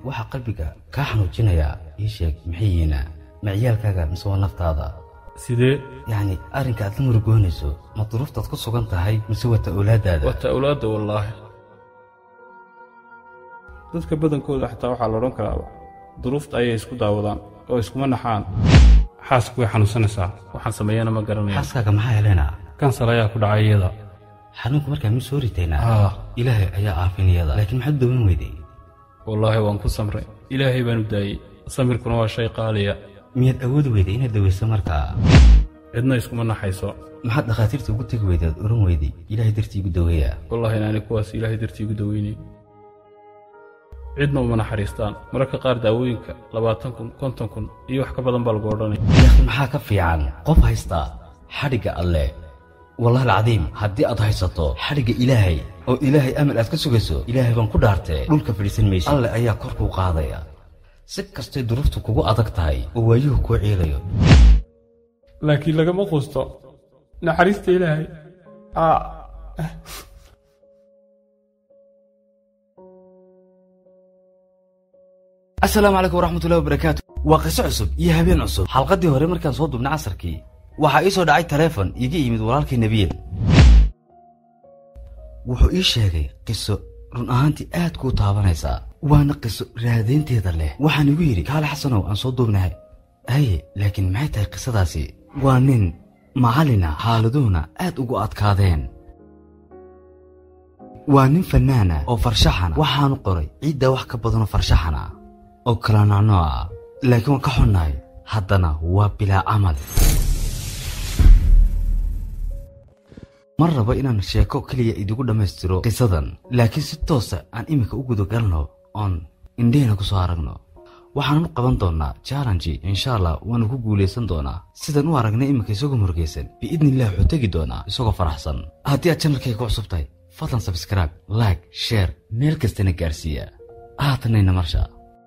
waxaa qalbiga kaa xanuujinayaa ii sheeg maxay yihiina ma ciyaalkaaga mise waa naftaada sidee yacni arrinka aad la murugoonayso ma duruuftaad ku sugan tahay mise wata awlaaddaada waa ta'awlaadda wallaahi dadka badankooda xataa waxaa la odhan karaaba duruufta ayay isku daawadaan oo iskuma naxaan xaasku way xanuunsanaysaa waxaan sameeyana ma garanaya xaaskaaga maxaa helena kansar ayaa ku dhacay iyada xanuunka markaa mi soo ritaynaa ah ilaahay ayaa aafinayada laakiin maxaad u dawan weyday wallaahi waan ku samray ilaahay baan u daayey samirkuna waa shay qaaliya miyaad awoodi weyday inaad dawayso markaa cidna iskuma naxayso maxaad dhakhaatiirta ugu tegi weydaad oran weyday ilaahay dartii igu daweeya wallaahi inaani kuwaas ilaahay dartii igu daweynay cidna uma naxariistaan mararka qaar daawooyinka labaatan kun konton kun iyo wax ka badan baa lagu odhanay laakiin maxaa ka fiican qof haysta xadhigga alleh wallahi alcadiim haddii aad haysato xadhigga ilaahay oo ilaahay amal aad ka sugayso ilaahay baan ku dhaartee dhulka fadhiisan maysa alle ayaa kor kuu qaadaya si kastay duruuftu kugu adag tahay oo waayuhu kuu ciidayo laakiin lagama quusto naxariista ilaahay asalaamu calaykum waraxmatullahi wabarakaatu waa qiso cusub iyo habeen cusub xalqaddii hore markaan soo dubnay casarkii waxaa ii soo dhacay taleefon iiga yimid walaalkay nebiyel wuxuu ii sheegay qiso run ahaantii aad kuu taabanaysaa waana qiso raadaynteeda leh waxaan igu yidhi kaale xasanow aan soo duubnahay haye laakiin maxay tahay qisadaasi waa nin macallina xaaladuhuna aad ugu adkaadeen waa nin fannaana oo farshaxana waxaanu qoray ciiddaa wax ka badanoo farshaxana oo kala noocnooc ah laakiin waan ka xunnahay haddana waa bilaa camal ma rabo inaan sheeko keliya idigu dhammaystiro qisadan laakiin si toosa aan iminka u gudagalno oon indhehena ku soo aragno waxaannu qaban doonnaa jallenji insha allah waannu ku guulaysan doonaa sidaan u aragnay iminka isagoo murugaysan biidniillah wuxuu tegi doonaa isagoo faraxsan haddii aad janalkayga ku cusub tahay fadlan sabskraibe like sheer meel kastana gaarsiiya haatanayna marsha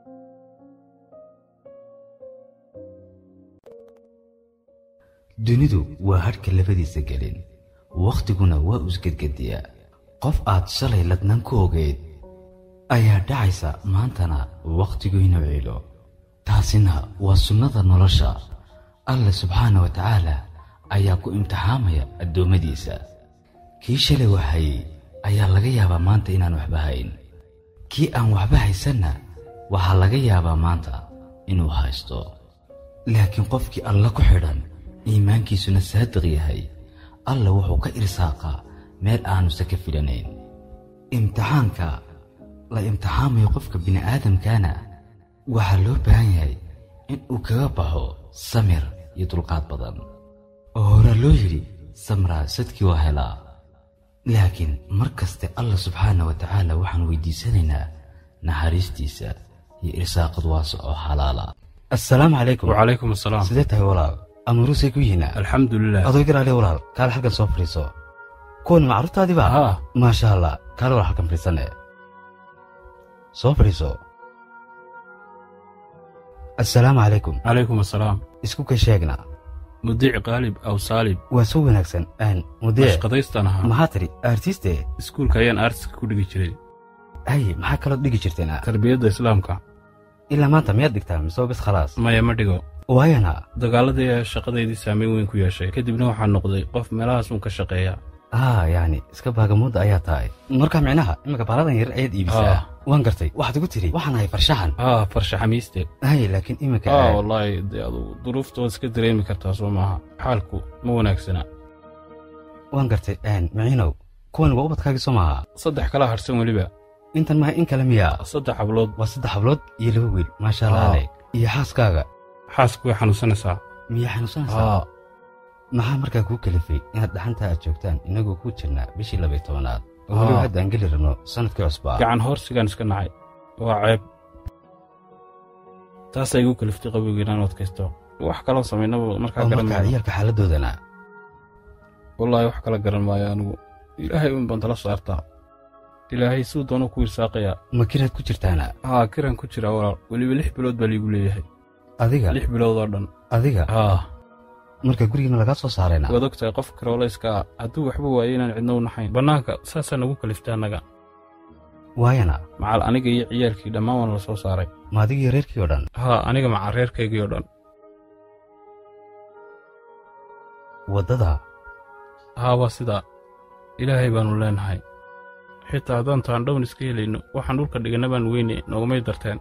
dunidu waa hadhka labadiisa gelin wakhtiguna waa usgedgediyaa qof aad shalay ladnaan ku ogeyd ayaa dhacaysa maantana wakhtigoyna ciilo taasina waa sunnada nolosha alla subxaana wa tacaala ayaa ku imtixaamaya addoommadiisa kii shalay waxhayey ayaa laga yaabaa maanta inaan waxba hayn kii aan waxba haysanna waxaa laga yaabaa maanta inuu haysto laakiin qofkii alla ku xidhan iimaankiisuna saadiq yahay alla wuxuu ka irsaaqaa meel aanusa ka filanayn imtixaanka la imtixaamayo qofka bini'aadamkaana waxaa loo baahan yahay in uu kaga baxo samir iyo dulqaad badan oo horaa loo yidhi samraa sadkii waa helaa laakiin mar kaste alla subxaana wa tacaala waxaan weydiisanaynaa naxariistiisa iyo irsaaqad waasa oo xalaala assalaamu calaykum wacalaykum asalaam sidee tahay walaal amuurusay ku yihiina alxamdu lilah adoo garaale walaal kaale halkan soo fadhiiso kuwan macruurtaadiba haa maasha allah kaale walaal halkan fadhiisane soo fadhiiso assalaamu calaykum calaykum asalaam isku ka sheegna mudiic qaalib aw saalib waa soo wanaagsan aan mudee ashqadaystaan ahaa maxaa tiri artiste iskuulka ayaan artiska ku dhigi jiray haye maxaa kaloo dhigi jirteen tarbiyadda islaamka ilaa maanta miyaad dhigtaan mise waa bis khalaas maya ma dhigo waayana dagaaladii ayaa shaqadaydii saameyn weyn ku yeeshay kadibna waxaa noqday qof meelahaas uun ka shaqeeya haa yacni iska baagamuudda ayaa tahay marka micnaha iminka baaladan yar ayaad iibisaa Ah. waan gartay waxaad igu tiri waxaan ahay farshaxan haa farshaxamiiste haye laakiin iminka aa wallaahi dee adugu duruufta waad iska dareemi kartaa soo maaha xaalku ma wanaagsana waan gartay miciinow kuwan waa ubadkaagii soo maaha saddex kala harsan weliba intan maha in kale miyaa saddex hablood waa saddex hablood iyo laba wiil maasha allah Ah. aleg iyo xaaskaaga xaasku way xanuunsanaysaa miyaa xanuunsanaysaa haa maxaa markaa kuu kalifay inaad dhaxantaa aad joogtaan inagoo ku jirnaa bishii labay tobanaad oo weliba Ah. hadda aan geli rabno sannadkii cusbaa gacan hoorsigaan iska nacay waa ceeb taasaa igu kaliftay qabowga inaan adkaysto wax kaloo samaynaba markaa oo garan markaa maayo ciyaalka xaaladoodana wallaahi wax kala garan maayo anigu ilaahay un baan tala saartaa ilaahay siduu doonuu ku irsaaqayaa ma kiraad ku jirtaana haa kiraan ku jiraa walaal weliba lix bilood baa liigu leeyahay adiga lix bilood oo dhan adiga haa marka gurigiina lagaa soo saarayna waad og tahay qofka karoolayska ah hadduu waxba waayo inaan cidna u naxayn bannaanka saasaa nagu kaliftay annaga waayana macal aniga iyo ciyaalkii dhammaan waan la soo saaray ma adigii reerkii oo dhan haa aniga macal reerkaygii oo dhan waddada haa waa sidaa ilaahay baannu leenahay xitaa haddaan taandhown iska helayno waxaan dhulka dhiganna baan weyne noogumay darteen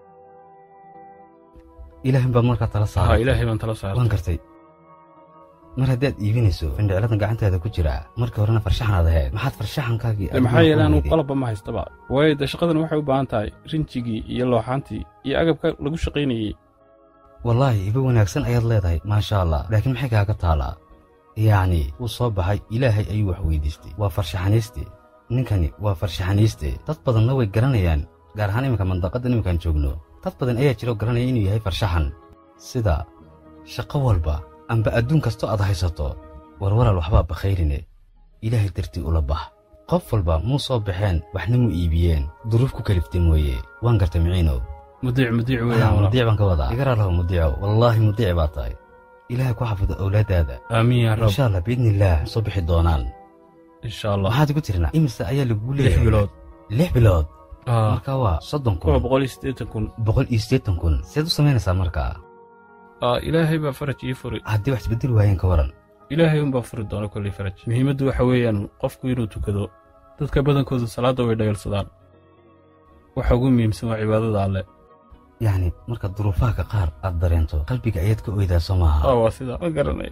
ilaahin baad markaa tala haa saaray ilaahay baan tala saartay waan gartay mar haddaad iibinayso findhicladan gacantaada ku jira markii horena farshaxanaad ahayd maxaad farshaxankaagii de maxaa yeele anugu qalabba ma haystaba waayo de shaqadan waxay u baahan tahay rinjigii iyo looxaantii iyo agabka lagu shaqaynayey wallaahi iba wanaagsan ayaad leedahay maasha allah laakiin maxay kaaga taalaa yacni wuu soo baxay ilaahay ayuu wax weydiistay waa farshaxanayste ninkani waa farshaxanayste dad badanna way garanayaan gaar ahaan iminka mandaqaddan iminkaan joogno dad badan ayaa jira oo garanaya inuu yahay farshaxan sida shaqo walba amba adduun kastoo aad haysato warwalaal waxbaa bakhayrine ilaahay dartii ula bax qof walba muu soo baxeen waxna mu iibiyeen duruuf ku kaliftay mooye waan gartay miciinow mudiic mudiic Ah, weeyaan walaal mudiic baan ka wadaa igaraa laho mudiico wallaahi mudiic baa tahay ilaahay ku xafido awlaadaada aamiin yaa rab insha allah biidnillaah soo bixi doonaan insha allah maxaad igu tirnaa imise ayaa lagugu lix leeyahay bilood lix bilood aa marka waa soddon kuwa kun boqol iyo siddeetan kun boqol iyo siddeetan kun seed u samaynaysaa markaa aa ilaahay baa faraj ii furi haddii wax isbeddel waayeen ka waran ilaahay unbaa furi doona kolley faraj muhiimaddu waxa weeyaan qofku inuu tukado dadka badankoodu salaadda way dhayalsadaan waxa ugu muhiimsan waa cibaadada alle yacni marka duruufaha ka qaar aad dareento qalbiga ayaad ka oydaa soo maaha aa waa sidaa ma garanay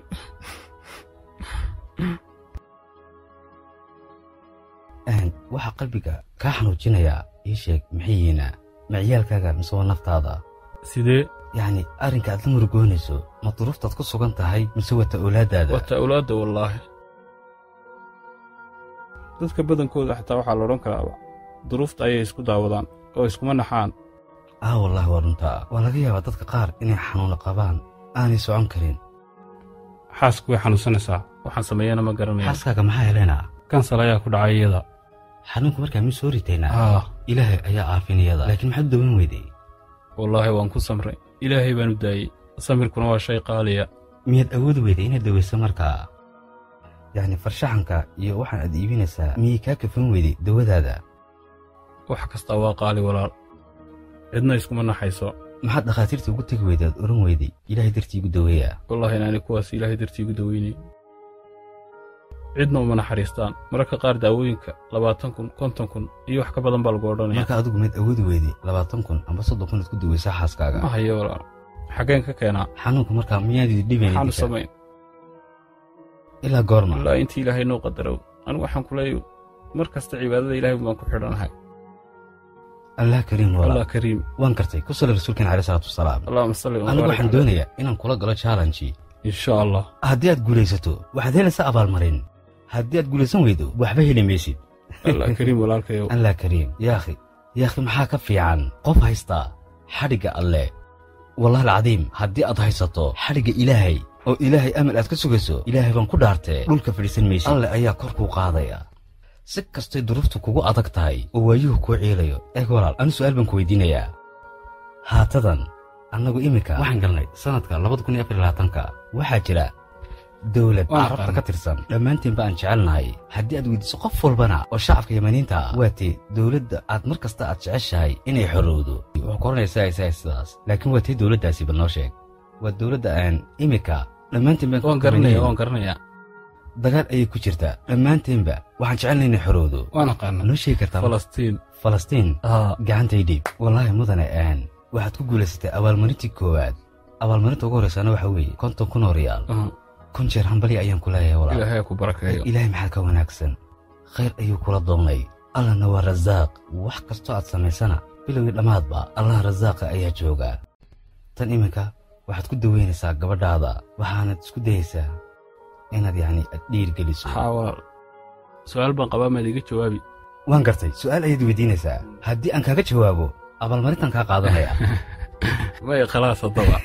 Een, waxaa qalbiga kaa xanuujinayaa ii sheeg maxay yihiina ma ciyaalkaaga mise waa naftaada sidee yacni arrinka aad la murugoonayso ma duruuftaad ku sugan tahay mise wata awlaadaada wata awlaadda wallaahi dadka badankooda xataa waxaa la odhan karaaba duruufta ayay isku daawadaan oo iskuma naxaan ah wallaahi waa runtaa waa laga yaabaa dadka qaar inay xanuuna qabaan aanay socon karin xaasku way xanuunsanaysaa waxaan sameeyana ma garanaya xaaskaaga maxaa heleenaa kansal ayaa ku dhacay iyada xanuunka markaa mid soo ritaynaa aa ilaahay ayaa caafinayada laakiin maxaad u dawan weyday wallaahi waan ku samray ilaahay baan u daayey samirkuna waa shay qaaliya miyaad awoodi weyday inaad dawayso markaa yacni farshaxanka iyo waxaan aad iibinaysaa miyay kaa kafan weyday dawadaada wax kastaa waa qaali walaal cidna iskuma naxayso maxaad dhakhaatiirta ugu tegi weyday aad oran weyday ilaahay dartii igu daweeya wallaahi inaani kuwaas ilaahay dartii igu daweynay cidna uma naxariistaan mararka qaar daawooyinka labaatan kun konton kun iyo wax ka badan baa lagu odhanaya marka adigu miyaad awoodi weyday labaatan kun amba soddon kun aad ku dawaysaa xaaskaaga ma hayo walaal xaggeen ka keenaa xanuunka markaa miyaad idi dhibayn maxaanu idinka? samayn ilaa goorma ilaa intii ilaahay noo qadarow anigu waxaan ku leeyahay mar kasta cibaadada ilaahay baan ku xidhanahay allah kariim allah walaal kariim waan gartay ku sala rasuulkeen caleyh salaatu wasalaam allahuma salli wa anigu baarik waxaan caleyh. doonayaa inaan kula galo challenge insha allah haddii aad guulaysato waxaad helaysaa abaalmarin haddii aad guulaysan weydo waxba heli maysid allah kariim walaalkayow allah kariim yaakhi yaakhi maxaa ka fiican qof haysta xadhigga alle wallahi alcadiim haddii aad haysato xadhigga ilaahay oo ilaahay amal aad ka sugayso ilaahay baan ku dhaartee dhulka fadhiisan maysid alle ayaa kor kuu qaadaya si kastay duruuftu kugu adag tahay oo waayuhu kuu ciilayo eeg walaal anu su'aal baan ku weydiinayaa haatadan annagu iminka waxaan galnay sannadka labada kun iyo afar iyo labaatanka waxaa jira dowlad Waan carabta aqaan. ka tirsan dhammaantiin ba aan jecelnahay haddii aad weydiiso qof walbana oo shacabka yamaniinta ah waa tee dowladda aad mar kasta aad jeceshahay inay xorowdo wuxuu koranaysaa isaga sidaas laakiin waa tee dowladdaasi bal noo sheeg waa dowladda aan iminka dhammaantiin baan waan garanaya waan garanaya dagaal ayay ku jirtaa dhammaanteenba waxaan jecelnay inay xorowdo waan aqaana noo sheegi kartaa falastiin falastiin aa gacantay dhiib wallaahi mudane aan waxaad ku guulaysatay abaalmarintii koowaad abaalmarinta ugu horreysana waxa weeye konton kun oo riyaal aa, kun jeer hambali ayaan ku leeyahay walaal ilaahay ha ku barakeeyo ilaahay maxaa ka wanaagsan khayr ayuu kula doonay allahna waa rasaaq wax kastoo aad samaysana bilowgii dhammaadba allah rasaaqa ayaa jooga tan iminka waxaad ku daweynaysaa gabadhaada waxaanad isku dayaysaa inaad yacni aad dhiirgeliso haa walaal su-aal baan qabaa maad iga jawaabi waan gartay su'aal ayaad weydiinaysaa haddii aan kaaga jawaabo abaalmarintan kaa qaadanaya may khalaas haddaba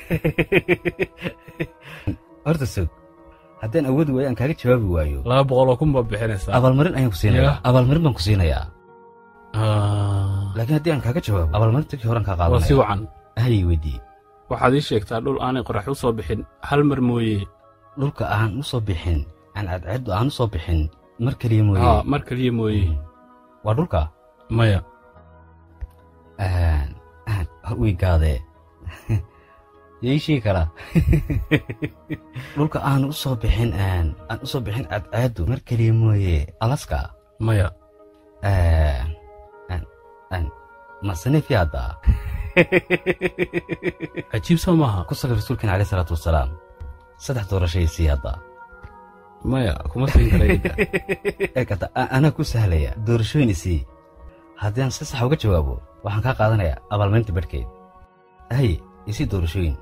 horta sog haddaan awoodi waayo aan kaaga jawaabi waayo laba boqoloo kun baad bixinaysaa abaalmarin ayaan ku siinayaa Yeah. abaalmarin baan ku siinayaa Aa, laakiin haddii aan kaaga jawaabo abaalmarinta kii horan kaa waa si qaadanaya wacan hayay weydii waxaad ii sheegtaa dhul aanay qorax u soo bixin hal mar mooye dhulka aan u soo bixin aan cadceeddu aan u soo bixin mar keliya mooye haa mar keliya mooye waa dhulka maya way gaadee yay sheegi karaa dhulka aan u soo bixin aan u soo bixin cadcaadu mar keliya mooye alaska maya masanefi hadda cajiib soo maaha ku saga rasuulkeena caleyh salaatu wasalaam saddex doorashay sii hadda maya kuma siin karayda eegata anaa ku sahlaya doorashooyin isii haddii aan si sax uga jawaabo waxaan kaa qaadanayaa abaalmarinta badhkeed haye isii doorashooyin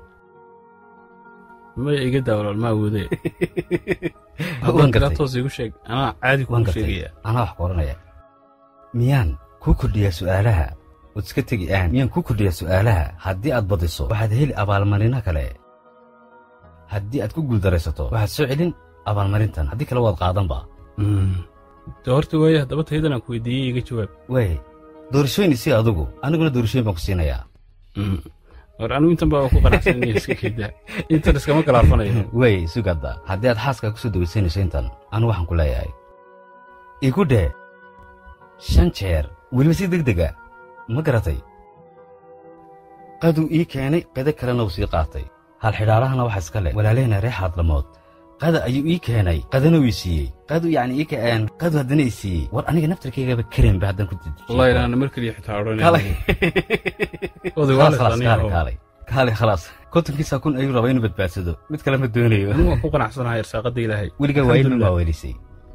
maya iga daa walaal ma awoodee waan haddaan tiraa gartay toos igu sheeg anaa caadi waan kugu gartay sheegaya anaa wax ku odhanaya miyaan kuu kordhiyaa su'aalaha ood iska tegi aan miyaan kuu kordhiyaa su'aalaha haddii aad badiso waxaad heli abaalmarino kale haddii aad ku guuldaraysato waxaad soo celin abaalmarintan haddii kale waad qaadanba de horta waaye haddaba taydan aan ku weydiiyey iga jawaab waay doorashooyin isii adugu aniguna doorashooyin baan ku siinayaa war anigu intan baa ku qanacsan inay iska keedaa intan iskama kalaafanayo waay sugadda haddii aad xaaska ku soo dawaysanayso intan anigu waxaan ku leeyahay igu dheh shan jeer weliba si deg dega ma garatay qaduu ii keenay qada kalena uu sii qaatay hal xidhaarahana waxa iska leh walaalehena reer xaadlamood qada ayuu ii keenay qadana uu ii siiyey qadu yacni ii keen qadu haddana ii siiyey war aniga naftarkaygaba karenba haddaan ku wallahi inaana mar keliya xitaa kaalay odhanay oday khalaas waalis khalaas aniga kaalay oo- kaalay kaalay khalaas kontonkiisa kun ayuu rabaa inuu badbaadsado mid kale ma doonayo anigu waan ku qanacsanahay irsaaqada ilaahay weligaa waayil ma Alxamdulillah. maaweelisay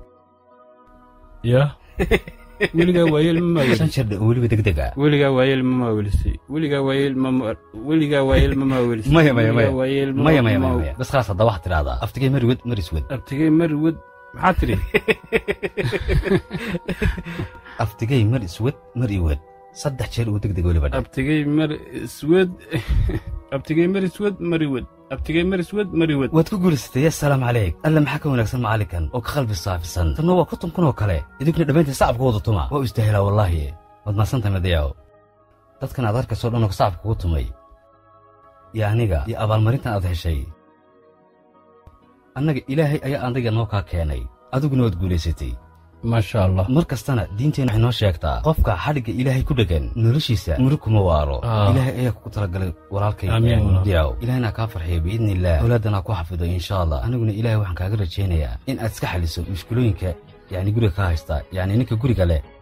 ya weligaa waayeel ma shan maawelisay jeer oo weliba deg deg ah weligaa waayeel ma maawelisay weligaa waayeel ma ma- weligaa waayeel ma maawelisay maya maya maya Weligaa waayeel ma- maya maya ma- maya maya bas khalaas hadda waxaad tidhahdaa aftigay mariwed mariswed abtigay marwad maxaa tiri aftigay mar iswed mar iwed saddex jeer uu deg deg weliba dheh abtigay mar iswed abtigay mar iswed mariwad abtigay mar iswed mariwad waad ku guulaysatay assalaamu calayk alla maxaa ka wanaagsan macallinkan oo ka qalbi saafisan tanna waa konton kun oo kale idinkuna dhammaantiin sacabka wada tuma waa u istaahilaa wallaahi waad mahadsantahay madayaw dadkan aad arkayso dhan oo sacabka kugu tumay iyo aniga iyo abaalmarintan aad heshay annaga ilaahay ayaa adiga noo kaa keenay adiguna waad guulaysatay maasha allah mar kastana diinteenna waxay noo sheegtaa qofka xadhigga ilaahay ku dheggan noloshiisa murug kuma waaro Ah. ilaahay ayaa kugu talagalay walaalkay Amiin. diyaw ilaahna kaa farxiyo biidni illaah awlaadana ku xafido insha allah aniguna ilaahay waxaan kaaga rajaynayaa in aad iska xaliso mushkulooyinka yacni guriga ka haysta yacni ninka guriga leh